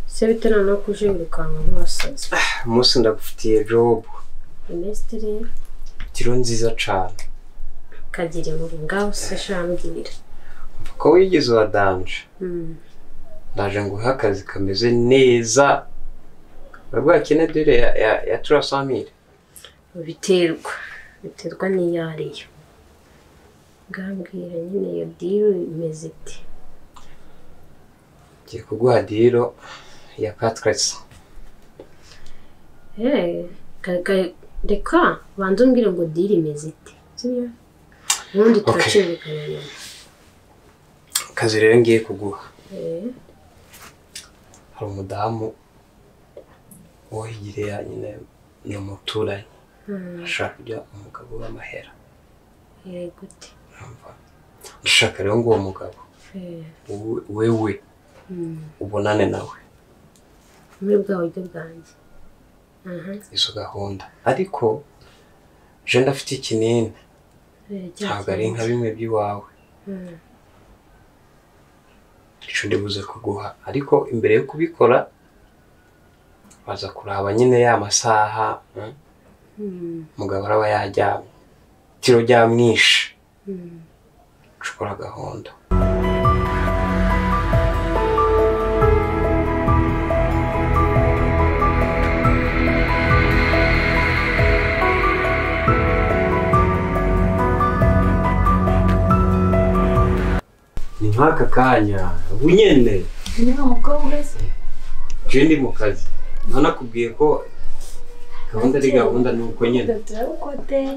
ese bite noneho kuje wirukanka nk'uwasaze umunsi ndagufitiye jobu minisitiri tiro nziza cane kagira inkuru ngaho se shambwira mva ko wigize uwa danje Mm. ndaje nguhe akazi kameze neza urabwo hakene dore ya, ya, ya turasamire biterwa biterwa n'iyo ariyo ngambwira nyine iyo diru imeze iti ngiye kuguha diro ya katresi Eh, ka- ka- reka banza umbwire ngo diri imeze ite sibyo ubundi Okay. turacibikana nyuma akazi rero ngiye kuguha Eh, hari umudamu uwo higireya nyine ni umuturanyi mm, ashaka kujya umugabo w'amahera eh, gute urumva? ndashaka rero ngo uwo mugabo Eh, wowe- wewe mm, ubonane nawe muri bwa buryo bwanjye aha izo gahunda ariko je ndafite ikinini eh, cya ntabwo ari nka kintu. bimwe by'iwawe Mm, ico ndibuze kuguha ariko imbere yo kubikora baza kuraba nyine ya masaha mm, mm, umugabo araba yaryamye tiro ryamwishe mm. ushobora gahunda ni nk'aka kanya ubu nyine ni wa mukobwa se je ndi mu kazi nka nakubwiye ko gahunda ari gahunda ni uko nyine ugahita ukoteye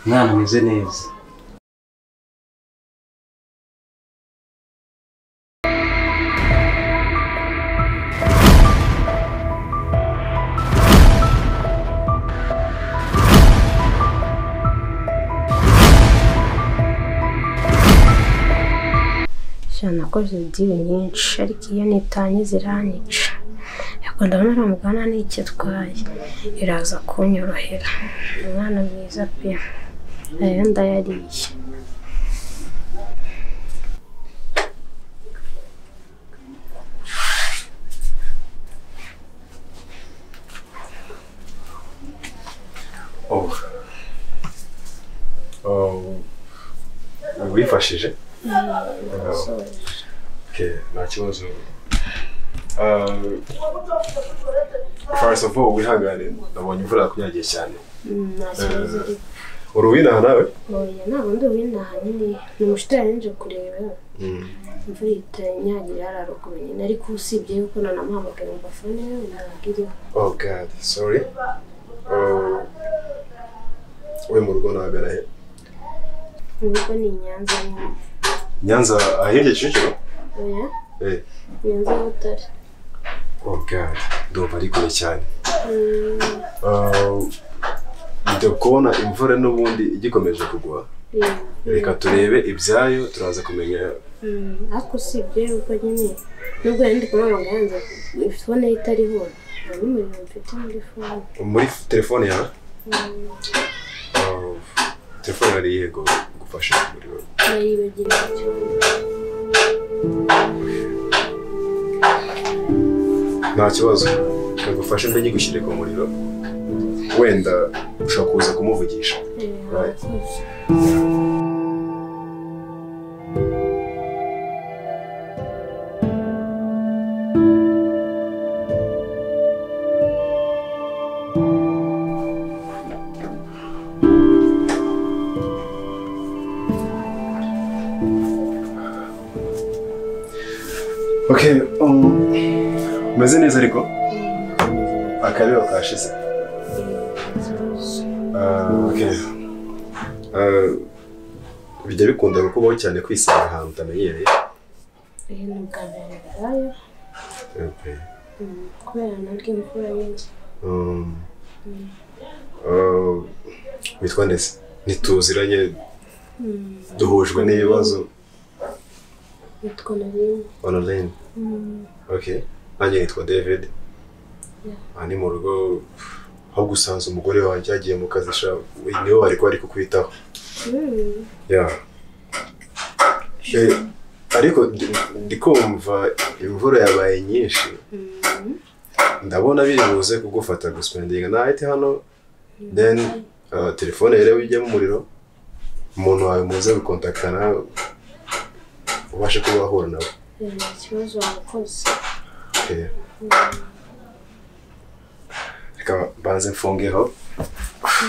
mwana ameze neza sha nakoze diri nyinshi ariko iyo nitanye ziranica yego ndabona uriya mugana n'icyo atwaye iraza kunyorohera umwana mwiza pe nayo ndayariye Oh. Oh. Wifashije? Oh. Okay, nta kibazo. Uh, first of all, wihangane nabonye imvura yakunyagiye cyane. nta kibazo uri Uruwinaha nawe? oya nta bundi winaha nyine ni umushitorari nje kureba imvura itanyagira hariya ruguru nyine ariko usibye yuko nanamuhamagaye ngo afone nababwiriwe Oh God, sorry. Uh, we mu rugo nahagana he? nubwo ni inyanza nyine Nyanza ahirya Kicukiro? oya Eh. inyanza y'ubutare Oh God, ndumva ari kure cyane. Mm, Uh, njya kubona imvura n'ubundi igikomeje kugwa. mm. reka turebe ibyayo turaza kumenya Mm, ariko usibye yuko nyine nubwo yari ndi kumuhamagara yanze fone ye itariho nta n'umuriro mfite muri fone muri telefone yawe Mm, Uh, telefone yari yego gufasha umuriro naribagiranye cyane nta kibazo kagufashe mbe nyigushyire ku muriro wenda ushobora kuza kumuvugisha Eh, Right. murakoze. okay um, umeze neza ariko akariro kashize Uh, okay. Uh, bijya bikunda kukubaho cyane kwisanga ahantu utamenyereye Eh, ni ubwa mbere bibaye, okay. mm, kubera naryo imvura y'inzu Um, uh, witwa ndetse ntituziranye duhujwe n'ibibazo nitwa narine onorayini oke nanjye nitwa david aha ni mu rugo aho gusanza umugore wanjye yagiye mu kazi sha we- niwe bari ko bari kukwitaho ya Eh, ariko ndi- ndikumva imvura yabaye nyinshi ndabona biri buze kugufata guspendinga nahite hano then uh, telefone rero ijyamo umuriro umuntu wawe muze gukontaktana ubashe kuba wahura nawe nta kibazo wakoze Okay. reka banze mfungeho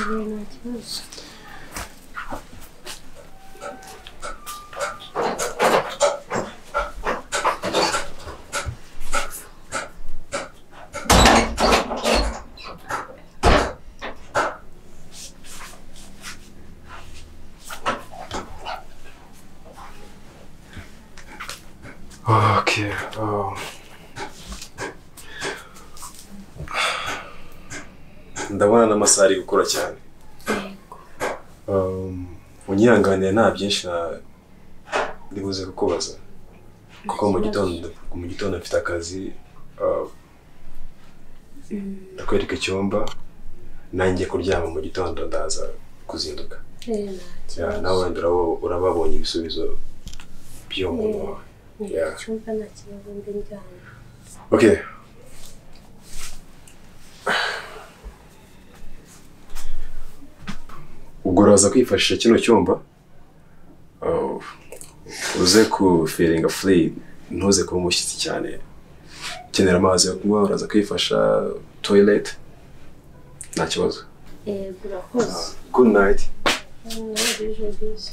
nta kibazo Okay. Um. Ndabona n'amasaha ari gukora cyane. Um, unyihanganire nta byinshi na ndibuze kukubaza. Kuko mu gitondo mu gitondo mfite akazi uh, ndakwereka icyumba nanjye kuryama mu gitondo ndaza kuzinduka. Eh, nta Yeah, kibazo. nawe wenda uraba- urababonye ibisubizo by'uwo muntu wawe. Yeah. icyumba nta kibazo mbi njyana Okay. ubwo uraza kwifashisha kino cyumba uh, uze ku feeling free ntuze kuba umushyitsi cyane ukenera amazi yo kunywa uraza kwifasha toilet nta kibazo yego urakoze good night nawe bije bize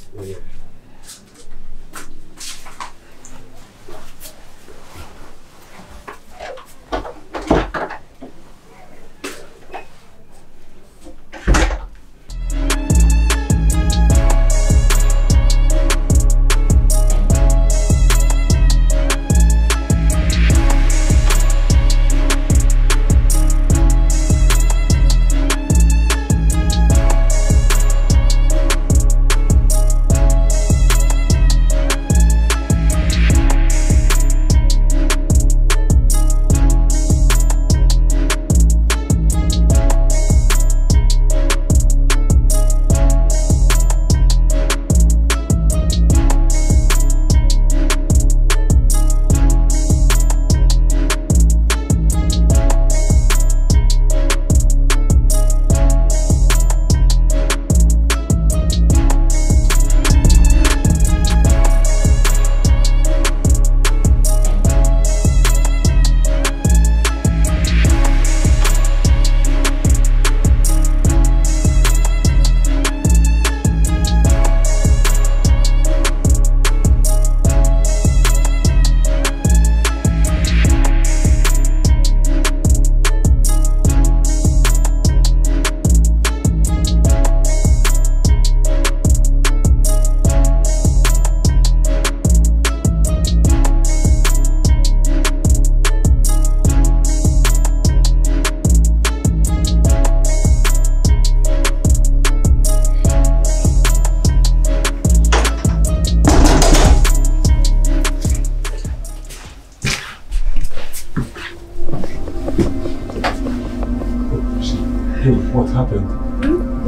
what happened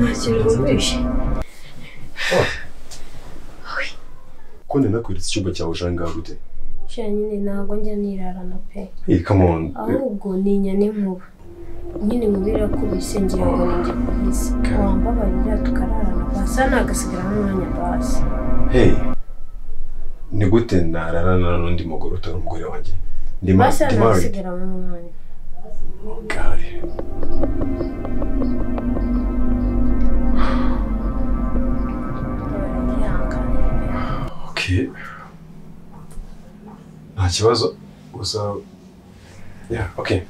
nta kintu wumvishe ko nari nakweretse icyumba cyawe ushanga gute sha nyine ntabwo njya nirarana pe hey come on ahubwo ninya n'inkuba nyine nkubwira ko bisengira ngo ninjye kuhisi Okay. wambabarira tukararana basi hano hagasigara n'umwanya basi hey ni gute nararana n'undi mugore utari umugore wanjye ndi ma- basi ndi hano married hagasigara n'umwanya God. baragihangana Okay. Nta kibazo. Gusa yeah, okay.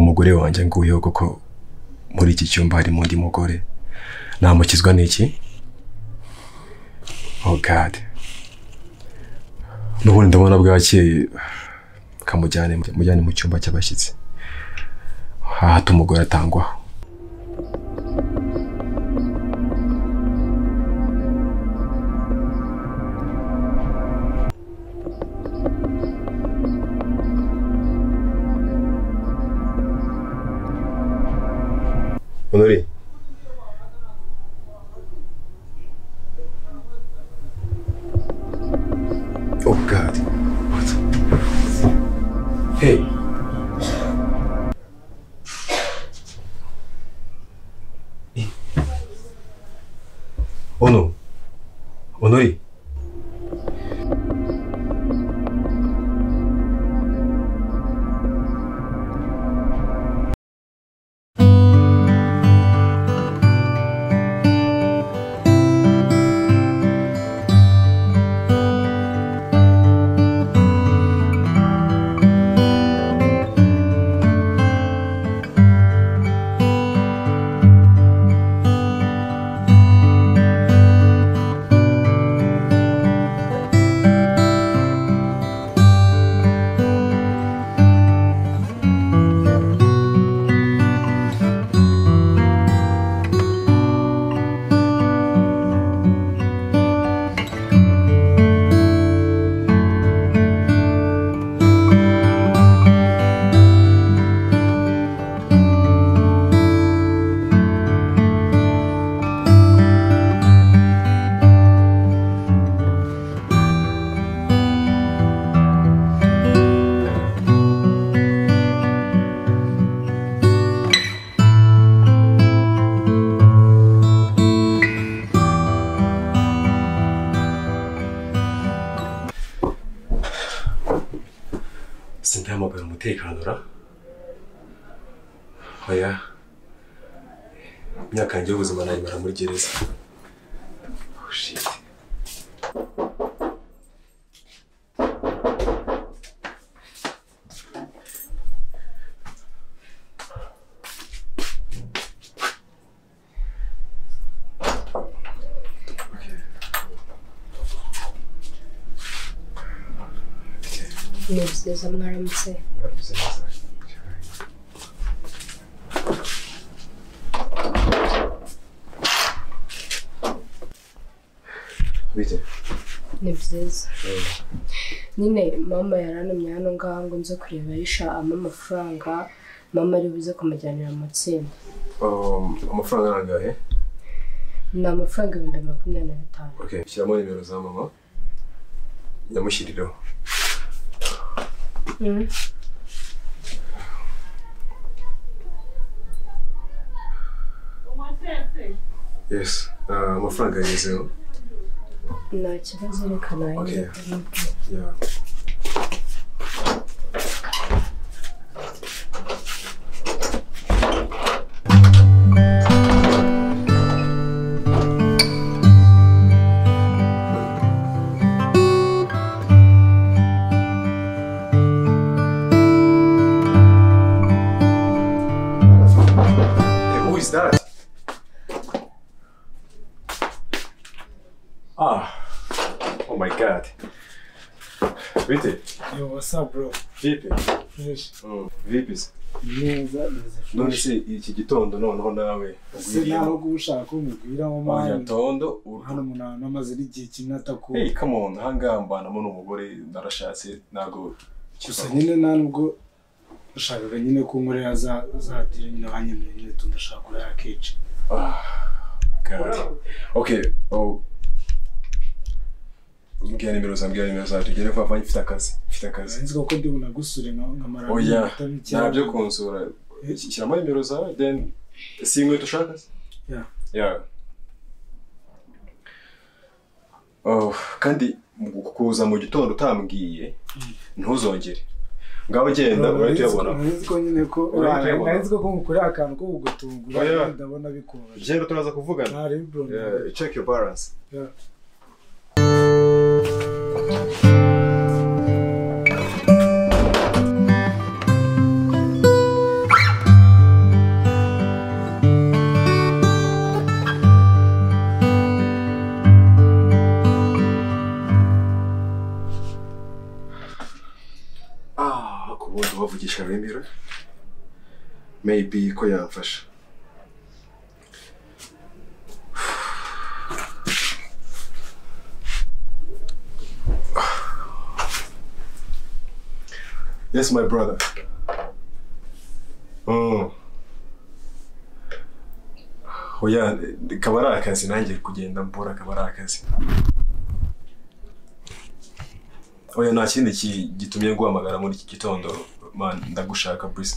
umugore wanjye nguyeho kuko muri iki cyumba harimo undi mugore namukizwa n'iki oh god n'ubundi ndabona bwakeye kamujyane mujyane mu cyumba cy'abashyitsi hahata umugore atangwaho Honori. Oh God. What? Hey. Eh. Ono. Honori. sindahamagara umutekano ra oya imyaka yanjye y'ubuzima nayimara muri gereza oh shit ni byiza mwaramutse bite ni byiza nyine mama yarantumye hano ngaha ngo nze kureba Aisha ampa amafaranga mama ari buze kumujyanira mu matsinda Um, amafaranga arangahe ni amafaranga ibihumbi makumyabiri na bitanu okay shyiramo nimero za mama nyamushyirireho Mm. yes Ah, amafaranga yagezeho nta kibazo reka nayo Okay. Yeah. Hey, who is that? Ah, oh my god. Bitte, Yo, what's up, bro? vipi? Fresh. Vipi? Neza, neza None fresh. se iki gitondo noneho nawe Ese naho ugwiriyeho? guba ushaka ko mubwira aho Oya mpamvu. tondo Hano uru- umuntu ahantu amaze n'igihe kimwe Hey, atakubona. come on, ahangaha mbanamo n'umugore narashatse ntabwo Gusa nyine nta nubwo nashakaga nyine ko nkorera za za dire nyine banyemerera nyine tundashaka kurara kenshi. God. Okay, oh. Mbwira nimero za mbwira nimero za tugere vuba vuba mfite akazi, mfite akazi. Sinzi ko ndi bunagusure nka nkamara Oya, iminota mike. ntabyo kunsura. Shyiramo nimero zawe then si inkweto ushaka se? Yeah. Yeah. Oh, kandi mu- kuza mu gitondo utambwiye ntuzongere ngaho genda urahita uyabona Narizi ko nyine ko Urahita uyabona. narizi ko kumukorera akantu ko kugutungura Oya. ndabona bikoroshye. genda turaza kuvugana Ntari bro. Yeah, check your balance Yeah. kugurisha remera maybe ko yamfasha Yes, my brother. Mm. Oya, kaba ari akazi nanjye kugenda mbura kaba ari akazi. Oya, nta kindi ki- gitumye guhamagara muri iki gitondo. Man, ndagushaka Bruce.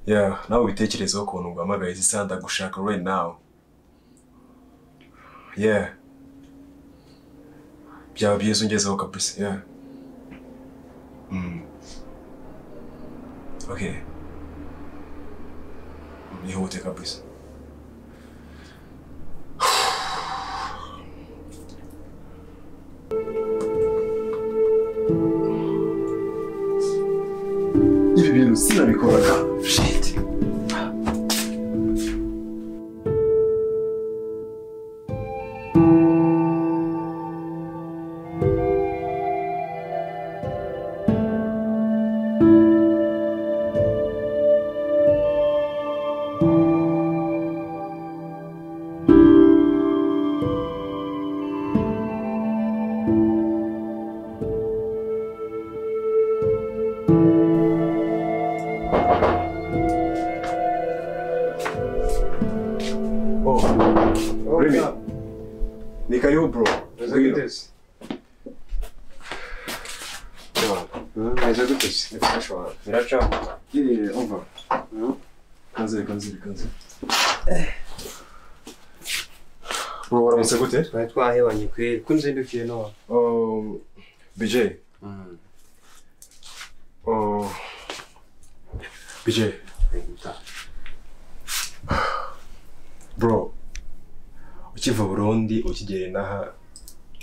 Yeah, nawe witekerezeho ukuntu nguhamagaye izi saha ndagushaka right now. Yeah. Byaba byiza ungezeho kabisa. Yeah. Mm. Okay. Nihute kabisa. Ibi bintu sinabikoraga. Shit. Oh, Remy. Ni karibu bro. Ngwino. meze gute se Nifashe wawe. Ndacamo. Yee, umva. Kanzeri, kanzeri, kanzeri. Bro, waramutse gute? twari twahebanye kweri ko nzindukiye none Um, BJ. Oh. BJ. Bro. Ukiva Burundi ukigera inaha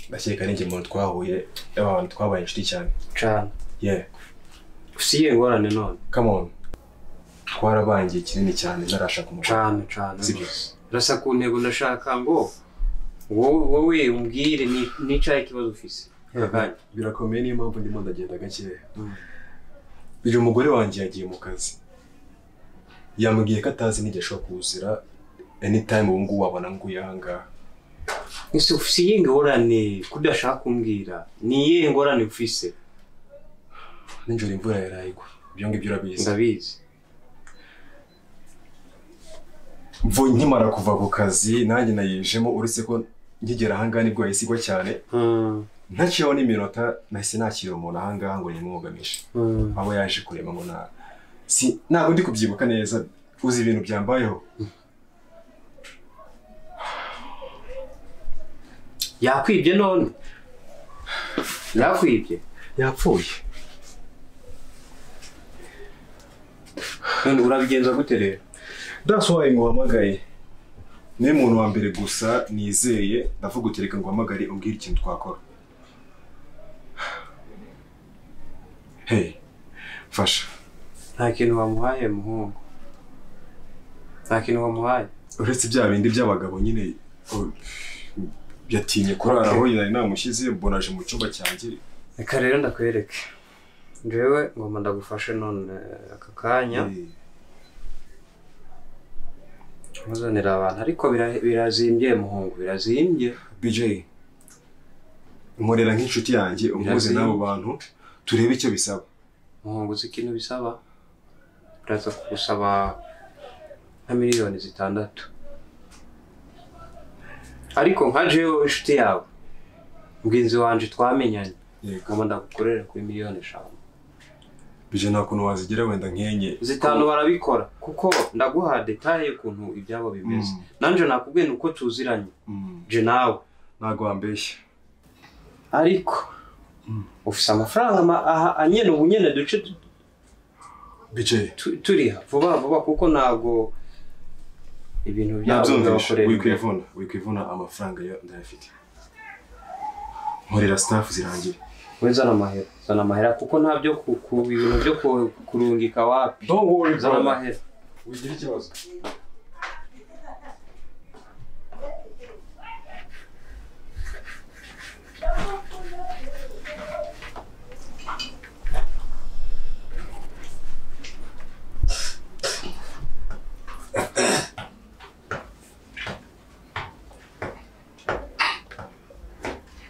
ndakeka n'injye muntu twahuye abantu twabaye inshuti cyane. cana Yeah, ufite iyihe ngorane none come on. Twarabangiye kinini cyane ntarashaka umugore. cana cana Sibyo. urasa ku ntego ndashaka ngo wowe wowe umbwire ni- nicaye ikibazo ufite Kanya. birakomeye niyo mpamvu ndimo ndagenda gakeya Mm. uyu mugore wanjye yagiye mu kazi yambwiye ko atazi n'igihe ashobora kuzira anytime ubu ngubu wabona nguye ahangaha ese ufite iyihe ngorane ko udashaka kumbwira ni iyihe ngorane ufite nijoro imvura yaraye igwa ibyo ngibyo urabizi ndabizi mvu nkimara kuva ku kazi nanjye nayijemo uretse ko nkigera ahangaha nibwo yahise igwa cyane Mm, ntaciyeho n'iminota nahise nakira umuntu ahangaha ngo nimwugamishe mm, abo yaje kureba ngo na si ntabwo ndi kubyibuka neza uzi ibintu byambayeho yakwibye none yakwibye yapfuye none urabigenza gute rero That's why nguhamagaye. Niwe muntu wa mbere gusa nizeye ndavuga uti reka nguhamagare umbwire ikintu twakora. Hey, mfasha. nta kintu wamuhaye muhungu nta kintu wamuhaye Uretse bya bindi by'abagabo nyine oh, yatinye kurara aho nari namushyize mbona aje mu cyumba cyanjye. reka rero ndakwereke njyewe ngomba ndagufashe none aka kanya Eh, muzanira abantu ariko bira- birazimbye muhungu birazimbye BJ, nkorera nk'inshuti yanjye umuze Birazi- n'abo bantu turebe icyo bisaba. muhungu uzi ikintu bisaba biraza kugusaba nka miliyoni zitandatu ariko nka jewe inshuti yawe mugenzi wanje twamenyanye Yego. ngomba ndagukorere kuri miliyoni eshanu BJ nta kuntu wazigera wenda nkenye. zitanu barabikora kuko ndaguha detaye y'ukuntu ibyabo bimeze Mm. nanjye nakubwiye ni uko tuziranye Mm, je nawe Ntabwo wambeshya. ariko ufise amafaranga ma- aha- anyene ubu nyene duce tu- BJ, tu- turiha vuba vuba kuko ntabwo ibintu byabo nabyumvishe bizabakorera imbere. wikwivuna wikwivuna amafaranga yo ndayafite nkorera staff zirangira we zana amahera zana amahera kuko nta byo ku- ku- ibintu byo ku- kurungika wapi don't worry zana amahera wigira ikibazo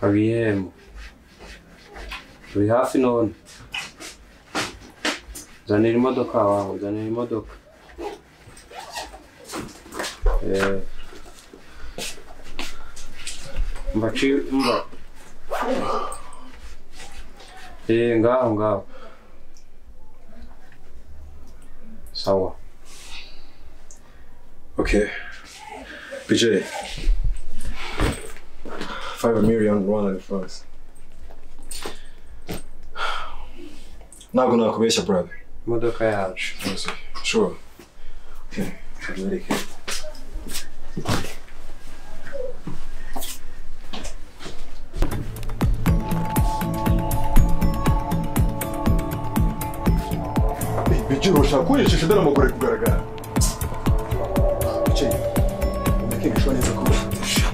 abiyemu turi hafi none zanira imodoka wawe zanira imodoka Eh. mba ci- mba Eh, ngaho ngaho sawa Okay. BJ. Five million Rwanda francs. Ntabwo nakubeshya brother. imodoka yacu Honestly. Sure. Okay. Abereke. BJ urashaka kunyicisha ndaramugore kugaragara. BJ. Ndeke nishwa neza kurusha.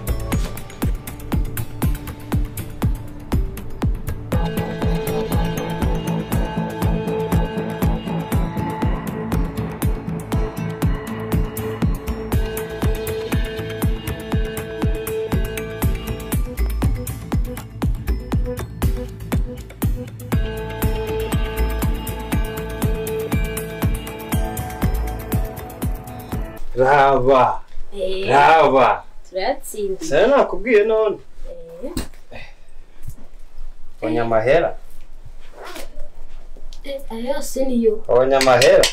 raba raba turatsindiye sara nakubwiye none abanyamahera ayo yose niyo abanyamahera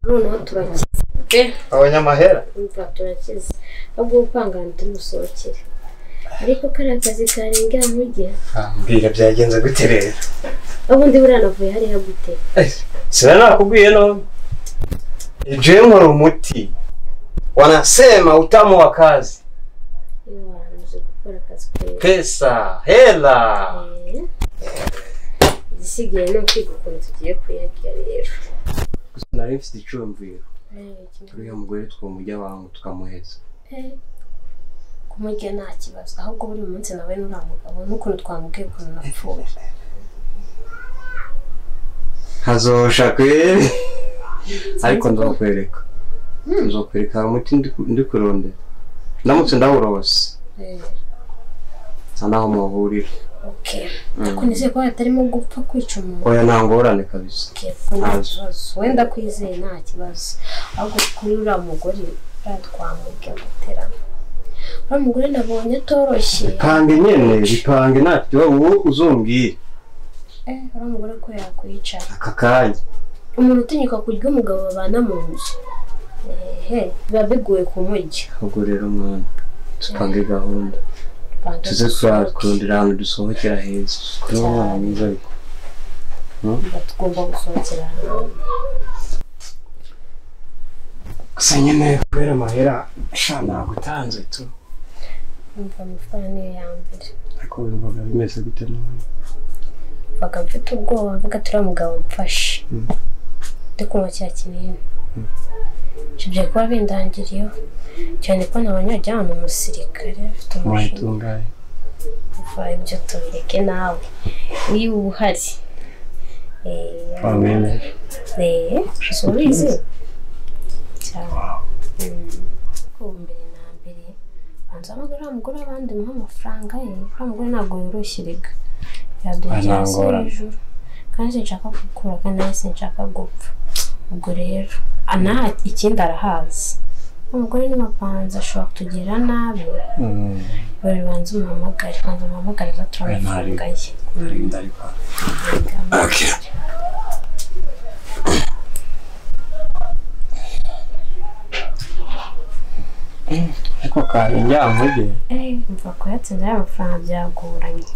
noneho turakize pe abanyamahera imva turakize ahubwo gupangana tumusohokere ariko kariya kazi karenga nkujya mbwira byagenze gute rero ubundi buriya navuye hariya gute sara nakubwiye none ijemu ni umuti wanasema utamu wa kazi iyo wanze gukora akazi keza pesa hela Eh, igisigaye ni ukwiga ukuntu tugiye kuyagira rero nari mfite icyumviro turiya mugore twamujya wangu tukamuheza kumurya nta kibazo ahubwo buri munsi nawe n'uriya mugabo n'ukuntu twamubwiye ukuntu napfuye hazosha kweri ariko nzakwereka nzakwereka hari umuti ndi- ndi kurondera ndamutse ndawurose Eh, nta naho muhurira okay ariko nizeye ko hatarimo gupfa kwica umuntu oya nta ngorane kabisa Okay, ubwo nta kibazo wenda kwizeye nta kibazo ahubwo kuri uriya mugore buriya twamubwe guterana uriya mugore nabonye atoroshye bipange nyene bipange nta kibazo wowe uzombwire eh uriya mugore ko yakwicara aka kanya umuntu utinyuka kurya umugabo babana mu nzu ehe biba bigoye kumurya ubwo rero mwana tupange gahunda Banza tuze dusohoke. kurondera ahantu dusohokera heza kuri uwo mwana mwiza ariko Ba- tugomba gusohokera hamwe gusa nyene kubera amahera sha nagutanze tu umva amafaranga niyo ya mbere ariko wumvaga bimeze gute none mvaga mfite ubwoba mvuga turiya mugabo mfashe ndi kunywa cya kinini kibye kuba bindangiriyeho cyane ko nabanyajya ahantu umusirikare afite umushinga mwayitungaye kuva ibyo tubireke nawe niba uba uhari Eh, wamenye Eh, ubizi cyane ko mbere na mbere banza ntabwo uriya mugore abandi muha amafaranga ye uriya mugore ntabwo yoroshye rega yaduha hasi Anangora. hejuru kandi sinshaka gukura kandi nawe sinshaka gupfa ubwo rero ana ikindi arahazi umugore n'amapanza ashobora kutugirira nabi bari banza umuhamagare banza umuhamagare azatura amafaranga ye narinda ariko Okay. ariko kanya njya muge Eh, mva kuyatsinda ya mafaranga byagoranye